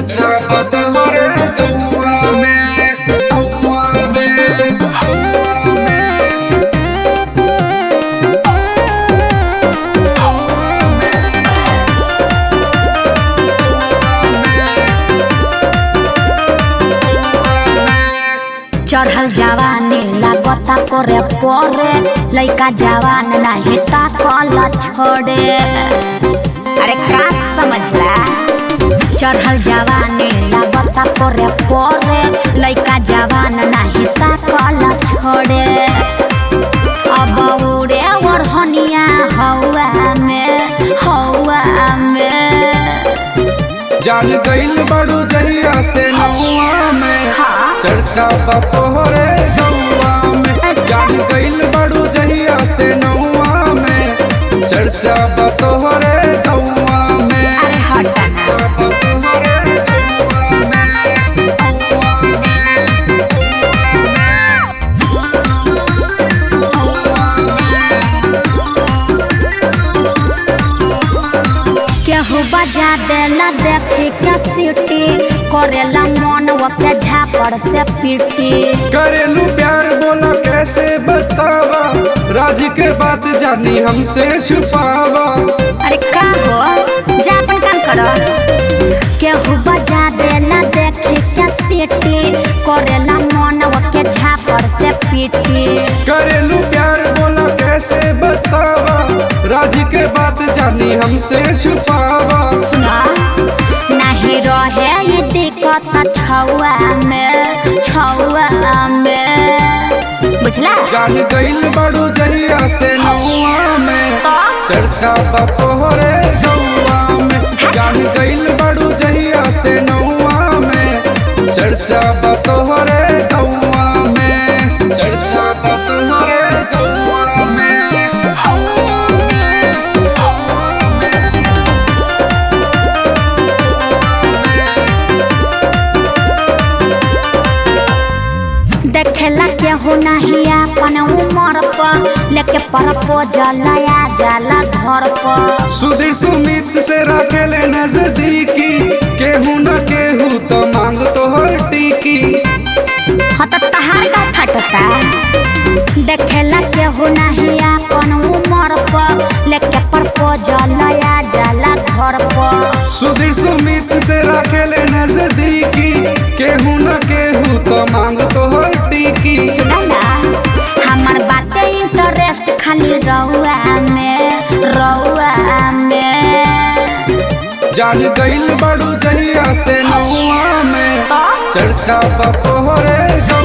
चर्चा बतवरे गौआ में गौआ में चढ़ल जवानी लागता करे परे लइका जवान नाही ताकल छोड़े अरे का समझला चढ़ल जवानी लागता करे परे लइका जवान नाही ताकल छोड़े अब उड़े ओढ़निया हवा में हवा में जान गईल बड़ू जहिया से नौआ में हाँ। चर्चा बतोहरे गौआ में जान गईल बड़ू जहिया से नौआ में चर्चा बतोहरे गौआ में अरे हटा ना। चर्चा बतोहरे गौआ में गौआ में केहू बजा देला देखी के सीटी करेला मन ओके झापड़ से पीटी करेलू प्यार बोला कैसे बतावा राज के बात जानी हमसे छुपावा अरे का हो जा अपन काम करो केहू बजा देला देखी के सीटी करेला मन ओके झापड़ से पीटी करेलू प्यार बोला कैसे बतावा राज के बात जानी हमसे छुपावा सुना नहीं रहे ये दिक्कत छुआ में छुआ में बुझला जान गईल बड़ू जहिया से नौआ में तो चर्चा बतोहरे गौआ में जान गईल बड़ू जहिया से नौआ में चर्चा बतोहरे गौआ में चर्चा बतोहरे गौआ में देखेला केहू नहीं अपन उमर पर लेके प्रपोजल आ जाला घर पर सुधीर सुमित से रखेले नजदीकी केहू न केहू तो मांग तोहर टीकी हाँ तो तहार का फटता देखेला केहू नहीं अपन उमर पर लेके प्रपोजल आ जाला घर पर सुधीर सुमित से रखेले नजदीकी केहू न केहू तो मांग तोहर टीकी सुना ना हमार बाते इंटरेस्ट खाली रहुआ में रहुआ में जान गईल बड़ू जहिया से नौआ में तो चर्चा बतोहरे